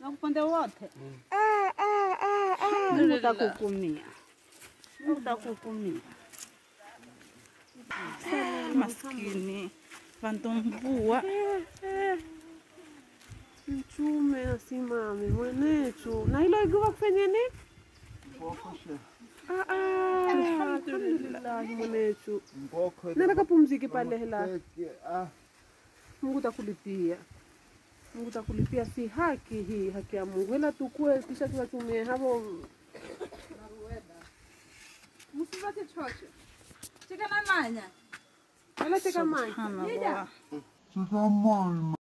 na upande wote Alhamdulillah. Mungu takukumia, Mungu takukumia. Maskini vantumbua Mchume asimame mwenetu na hilo iguva kufanya nini? Ah, ah, Alhamdulillah mwenetu, nenda kapumzike pale hela. Mungu takulipia, Mungu takulipia, si haki hii, haki ya Mungu, ila tukue kisha tuwatumie hapo Musipate chocho. Cheka na manya. wala teka maji subhanallah.